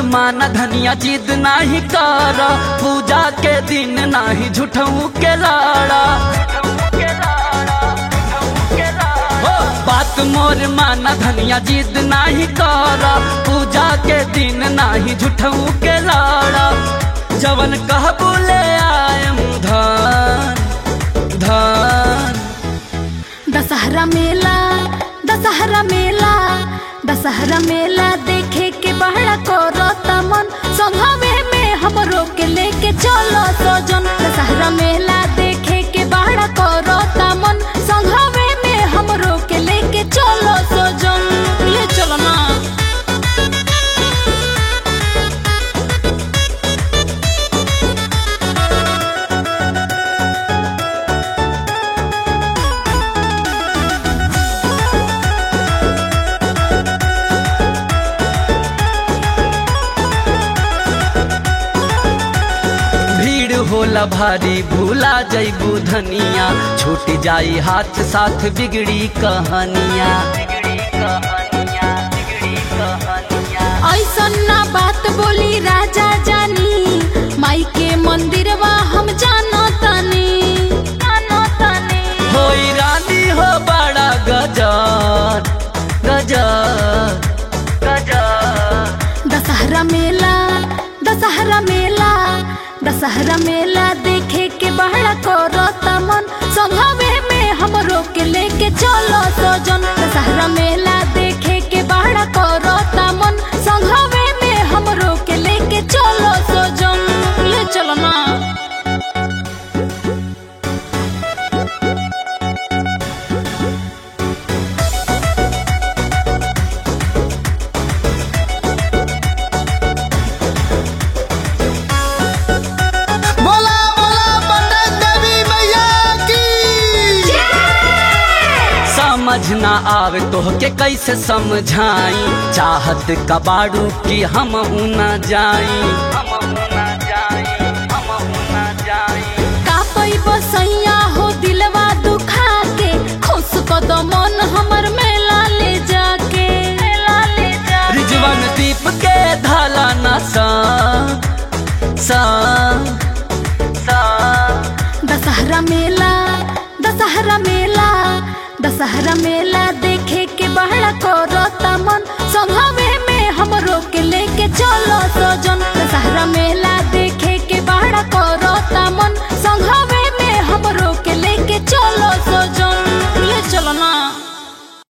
माना धनिया जिद नाही कर पूजा के दिन नाही झूठऊ के लाड़ा हो, बात मोर माना धनिया जिद नाही कर पूजा के दिन नाही झूठऊ के लाड़ा जवन कह बोले आयम धन धन दशहरा मेला दशहरा मेला दशहरा मेला देखे के बड़ा करता मन संघवे में हमरो के लेके चलो सजन दशहरा मेला देखे के बड़ा करता मन संघवे में हमरो के लेके चलो सजन ले चलो ना भीड़ होला भारी भूला जैबू धनिया छूट जाई हाथ साथ बिगड़ी कहानिया ऐसन ना बात बोली राजा जानी माई के मंदिरवा हम जानो तनी जानो तनी होई रानी हो बड़ा गजर गजर गजर दशहरा मेला दशहरा मेला दशहरा मेला देखे के बड़ा करता मन संघवे में हमरो के लेके चलो सजन दशहरा मेला देखे के बड़ा करता मन संघवे में हमरो के लेके चलो सजन ले चलो ना बोला बोला पटन देवी मैया की समझ ना आवे तो के कैसे समझाई चाहत कबाड़ू की हम ना जाई हम ना जाई हम ना जाई का पैब सैया हो दिलवा दुखा के खुश कद मन हमर मेला ले जाके मेला ले जाके रिजवन दीप के धाला न सा सा सा दशहरा मेला दशहरा मेला दशहरा मेला देखे के बड़ा